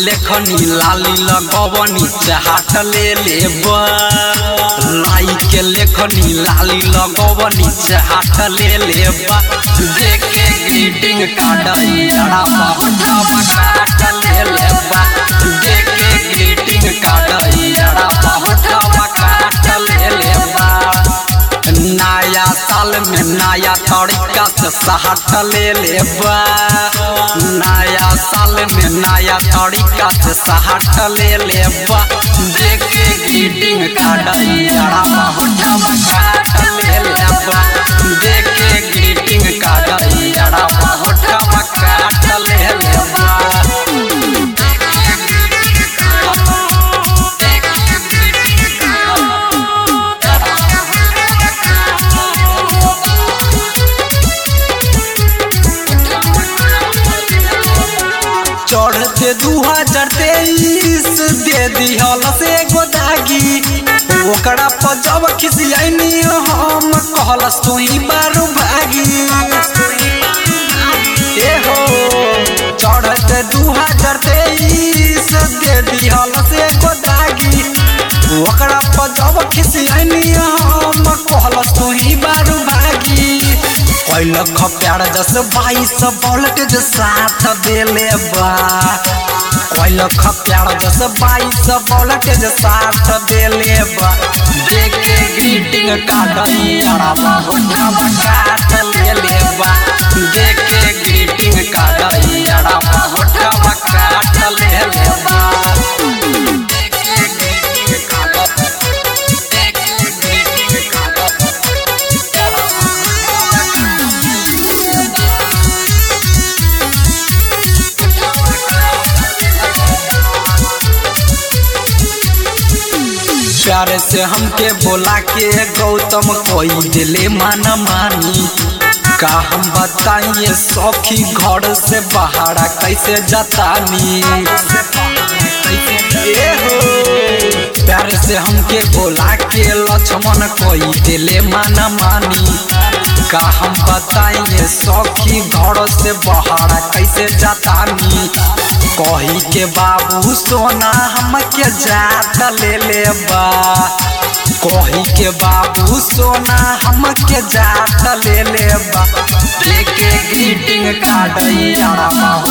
लेखनी लाली लगवनी चाहत ले लेबा लाई के लेखनी लाली लगवनी चाहत ले लेबा देखे ग्रीटिंग कार्ड यारा बहुत काट ले लेबा देखे ग्रीटिंग कार्ड यारा बहुत काट ले लेबा नया साल में नया तरीका से सहट ले लेबा नया साल में नया तरीका से सहट ले लेबा देखे ग्रीटिंग कार्ड यारा बहुत काट ले लेबा देखे ग्रीटिंग कार्ड यारा बहुत काट ले लेबा चढ़ते दू हजार तेईस दे दिहल से गोदागी ओकरा पर जब खिसियानी हम कहलस तू ही बारू भागी ए हो चढ़ते दू हजार तेईस दे दिहल से गोदागी ओकरा पर जब खिसियानी हम कहलस तू ही बारू भागी कैलख प्यार दस बाईस वोल्टेज साथ देले बा कैलख प्यार दस बाईस वोल्टेज साथ देले बा देखे ग्रीटिंग कार्ड यारा बहुत काट ले ले बा देखे ग्रीटिंग कार्ड यारा बहुत काट ले ले बा देखे ग्रीटिंग कार्ड देखे ग्रीटिंग कार्ड प्यारे से हमके बोला के गौतम कोई दिले माना मानी का हम बताइए सौखी घर से बाहर कैसे जतानी ए हो प्यारे से हमके बोला के लक्ष्मण कोई दिले माना मानी का हम बताइए सौखी घर से बाहर कैसे जतानी कही के बाबू सोना हमके जात ले ले बा कही के बाबू सोना हमके जात ले ले बा देखे ग्रीटिंग कार्ड यारा